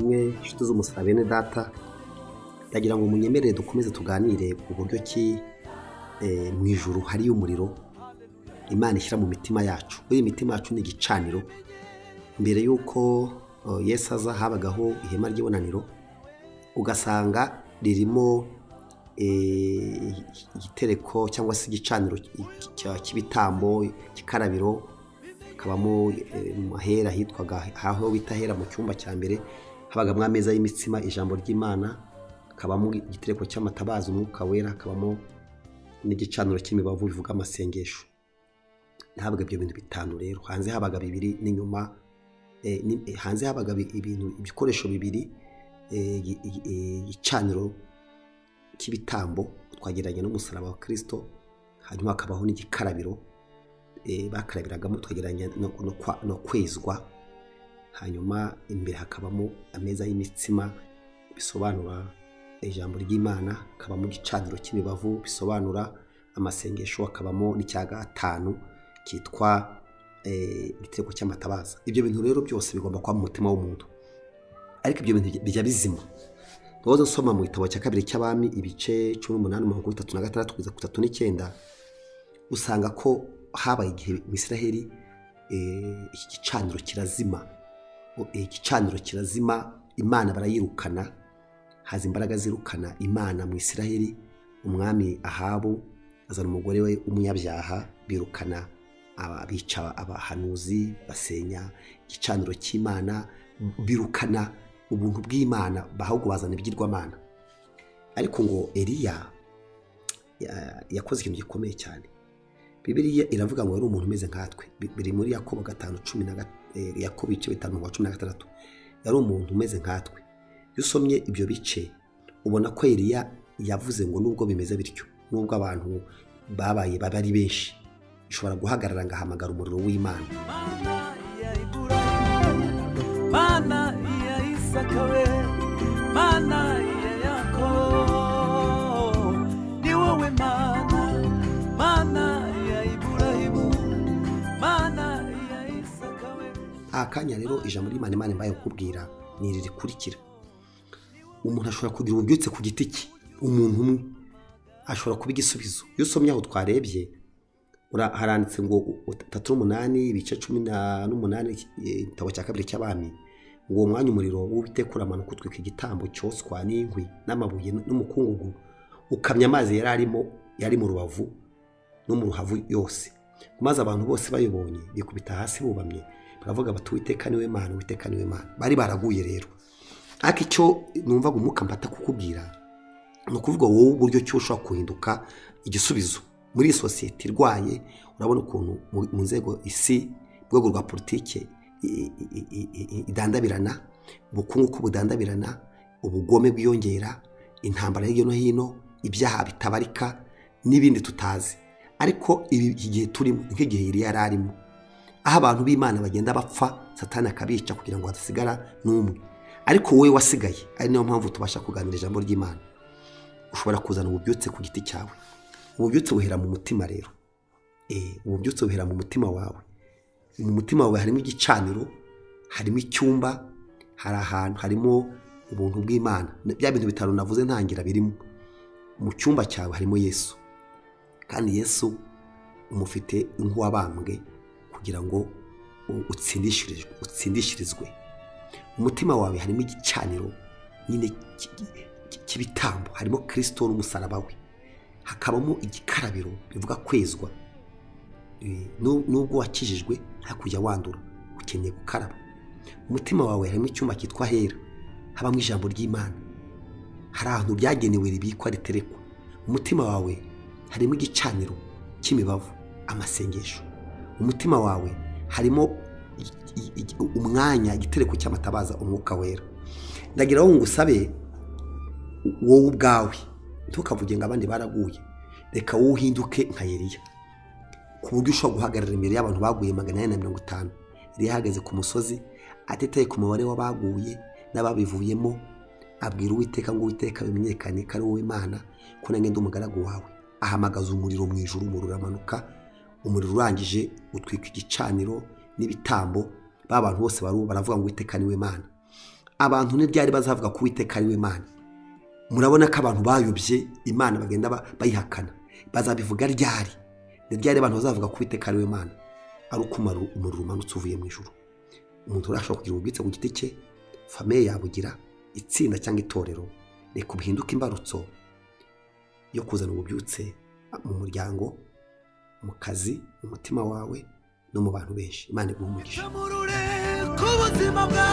mwe nshuti z'umusara bene data ndagira ngo munyemerere dukomeze tuganire ku buryo ki eh, mu ijuru hariyo umuriro imana ishyira mu mitima yacu buriya imitima yacu ni igicaniro mbere y'uko eh, yesu aza habagaho ihema ry'ibonaniro ugasanga ririmo eh, igitereko cyangwa se igicaniro cya- cy'ibitambo igikarabiro hakabamo eh, mu ahera hitwaga aho bita ahera mu cyumba cya mbere habagamo ameza y'imitsima ijambo ry'imana hakabamo igitereko cy'amatabaza umwuka wera hakabamo n'igicaniro cy'imibavu bivuga amasengesho habaga ibyo bintu bitanu rero hanze habaga bibiri n'inyuma eh, ni- eh, hanze habaga bi- ibintu ibikoresho bibiri eh, igi- igi- eh, igicaniro cy'ibitambo twagereranya n'umusaraba wa kirisito hanyuma hakabaho n'igikarabiro eh, bakarabiragamo tukagereranya no- no kwa- no kwezwa hanyuma imbere hakabamo ameza y'imitsima bisobanura ijambo ry'imana hakabamo igicaniro cy'imibavu bisobanura amasengesho hakabamo n'icya gatanu cyitwa eh, igitego cy'amatabaza ibyo bintu rero byose bigomba kuba mu mutima w'umuntu ariko ibyo bintu bijya bizima wahoze usoma mu gitabo cya kabiri cy'abami ibice cumi n'umunani mirongo itatu na gatandatu kugeza ku itatu n'icyenda usanga ko habaye igihe mu israheli eh, iki gicaniro kirazima O- eh, igicaniro kirazima imana barayirukana haza imbaraga zirukana imana mu israheli umwami ahabu azana umugore we w'umunyabyaha birukana aba- bica abahanuzi basenya igicaniro cy'imana birukana ubuntu bw'imana ahubwo bazana ibigirwamana ariko ngo eliya ya- yakoze ikintu gikomeye cyane bibiliya iravuga ngo yari umuntu umeze nkatwe Bi- biri muri yakobo gatanu cumi na ga- eh, yakobo ibice bitanu wa cumi na gatandatu yari umuntu umeze nkatwe iyo usomye ibyo bice ubona ko Eliya yavuze ngo nubwo bimeze bityo nubwo abantu babaye baba ari benshi ishobora guhagarara ngahamagara umuriro w'imana Mana ya Ibrahimu, Mana ya Isaka we, Mana ya Yakobo, ni wowe Mana, Mana ya Ibrahimu, Mana ya Isaka we. aha kanya rero ijambo ry'imana imana imbaye kukubwira ni iri rikurikira umuntu ashobora kugira ububyutse ku giti cye umuntu umwe ashobora kuba igisubizo iyo usomye aho twarebye ura- haranditse ngo tatu n'umunani ibice cumi na- n'umunani eh, igitabo cya kabiri cy'abami ngo uwo mwanya umuriro w'uwiteka uramanuka utwika igitambo cyoswa n'inkwi n'amabuye n'umukungugu ukamya amazi yari arimo yari mu rubavu no mu ruhavu yose maze abantu bose bayibonye bikubita hasi bubamye baravuga bati uwiteka niwe mana uwiteka niwe mana bari baraguye rero ariko icyo numvaga umwuka mbata kukubwira ni ukuvuga wowe uburyo ki ushobora guhinduka igisubizo muri iyi sosiyete irwaye urabona ukuntu mu- mu nzego isi mu rwego rwa politike i- i- i- i- idandabirana ubukungu ko budandabirana ubugome bwiyongera intambara hirya no hino ibyaha bitabarika n'ibindi tutazi ariko ibi iki gihe turimo ni nk'igihe yari yari arimo aho abantu b'imana bagenda bapfa satani akabica kugira ngo hadasigara n'umwe ariko wowe wasigaye ari niyo mpamvu tubasha kuganira ijambo ry'imana ushobora kuzana ububyutse ku giti cyawe ububyutse buhera mu mutima rero Eh, ububyutse buhera mu mutima wawe mu mutima wawe harimo igicaniro harimo icyumba hari ahantu harimo ubuntu bw'imana bya bintu bitanu navuze ntangira birimo mu cyumba cyawe harimo yesu kandi yesu umufite nk'uwabambwe kugira ngo u- utsindishirizwe utsindishirizwe mu mutima wawe harimo igicaniro nyine cy- cy- cy'ibitambo harimo kirisito n'umusaraba we hakabamo igikarabiro bivuga kwezwa Eh, nu- nubwo wakijijwe hakujya wandura ukeneye gukaraba mu mutima wawe harimo icyuma cyitwa hera habamo ijambo ry'imana hari ahantu byagenewe ribikwa riterekwa umutima wawe harimo igicaniro cy'imibavu amasengesho umutima wawe harimo i- i- i- umwanya igitereko cy'amatabaza umwuka wera ndagira ngo ngusabe wowe ubwawe ntukavuge ngo abandi baraguye reka wowe uhinduke nka yeriya ku buryo ushobora guhagarara imbere y'abantu baguye magana ane na mirongo itanu yari yahagaze ku musozi atitaye ku mubare w'abaguye n'ababivuyemo abwira uwiteka ngo uwiteka bimenyekane ko ari wowe imana ko nange ndi umugaragu wawe ahamagaza umuriro mu ijuru umuriro uramanuka umuriro urangije utwika igicaniro n'ibitambo ba bantu bose barubu baravuga ngo uwiteka niwe imana abantu ntibyari bazavuga ko uwiteka ari we mana murabona ko abantu bayobye imana bagenda ba- bayihakana bazabivuga ryari ntibyari abantu bazavuga ko uwiteka ari we mana ari ukumara umuriro umanutse uvuye mu ijoro umuntu urashobora kugira ubwitse ku giti cye famiye yabugira itsinda cyangwa itorero reka bihinduke imbarutso yo kuzana ububyutse mu muryango mu kazi mu mutima wawe no mu bantu benshi imana iguhe umugisha Chamurure ku buzima bwa